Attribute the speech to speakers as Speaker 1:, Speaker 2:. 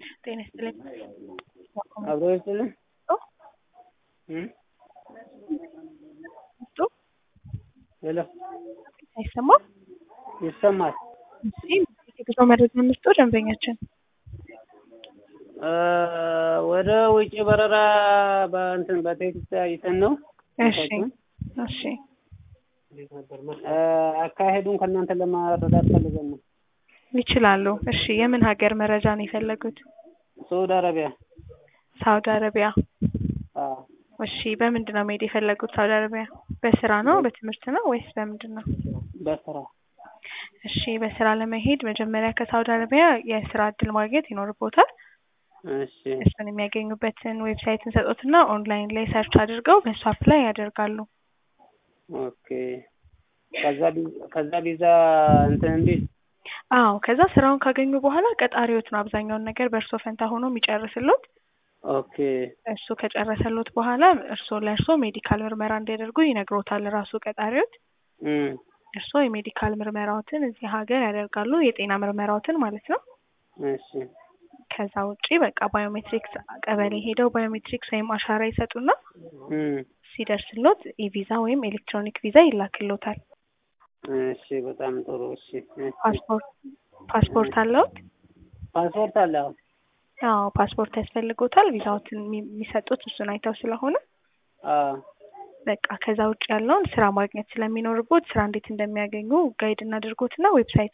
Speaker 1: ጤና ይስጥልኝ።
Speaker 2: አብሮ ይስጥልኝ።
Speaker 1: ጡ
Speaker 2: ሄሎ
Speaker 1: አይሰማም?
Speaker 2: ይሰማል።
Speaker 1: እሺ የጉዞ መረጃ እንስጠው ደንበኛችን።
Speaker 2: እ ወደ ውጭ በረራ በእንትን በቴክስት አይተን ነው
Speaker 1: እሺ እሺ
Speaker 2: እ አካሄዱን ከእናንተ ለማረዳት ፈልገን ነው።
Speaker 1: ይችላሉ። እሺ የምን ሀገር መረጃ ነው የፈለጉት?
Speaker 2: ሳውዲ አረቢያ።
Speaker 1: ሳውዲ አረቢያ።
Speaker 2: አዎ
Speaker 1: እሺ በምንድን ነው መሄድ የፈለጉት ሳውዲ አረቢያ? በስራ ነው በትምህርት ነው ወይስ በምንድን ነው?
Speaker 2: በስራ
Speaker 1: እሺ በስራ ለመሄድ መጀመሪያ ከሳውዲ አረቢያ የስራ እድል ማግኘት ይኖርቦታል።
Speaker 2: እሺ
Speaker 1: እሱን የሚያገኙበትን ዌብሳይት እንሰጦትና ኦንላይን ላይ ሰርች አድርገው በሱ አፕላይ ያደርጋሉ።
Speaker 2: ኦኬ ከዛ ቢ- ከዛ ቪዛ እንትን እንዲ
Speaker 1: አዎ ከዛ ስራውን ካገኙ በኋላ ቀጣሪዎት ነው አብዛኛውን ነገር በእርሶ ፈንታ ሆኖ የሚጨርስሎት።
Speaker 2: ኦኬ
Speaker 1: እሱ ከጨረሰሎት በኋላ እርሶ ለእርሶ ሜዲካል ምርመራ እንዲያደርጉ ይነግሮታል ራሱ ቀጣሪዎት።
Speaker 2: እም
Speaker 1: እርሶ የሜዲካል ምርመራዎትን እዚህ ሀገር ያደርጋሉ፣ የጤና ምርመራዎትን ማለት ነው።
Speaker 2: እሺ
Speaker 1: ከዛ ውጪ በቃ ባዮሜትሪክስ ቀበሌ ሄደው ባዮሜትሪክስ ወይም አሻራ ይሰጡና
Speaker 2: እም
Speaker 1: ሲደርስሎት ኢቪዛ ወይም ኤሌክትሮኒክ ቪዛ ይላክሎታል።
Speaker 2: እሺ በጣም ጥሩ እሺ እሺ።
Speaker 1: ፓስፖርት ፓስፖርት አለዎት?
Speaker 2: ፓስፖርት አለ አዎ
Speaker 1: አዎ ፓስፖርት ያስፈልጎታል። ቪዛዎትን የሚ- የሚሰጡት እሱን አይተው ስለሆነ
Speaker 2: አዎ
Speaker 1: በቃ ከዛ ውጭ ያለውን ስራ ማግኘት ስለሚኖርቦት ስራ እንዴት እንደሚያገኙ ጋይድ እናድርጎትና ዌብሳይት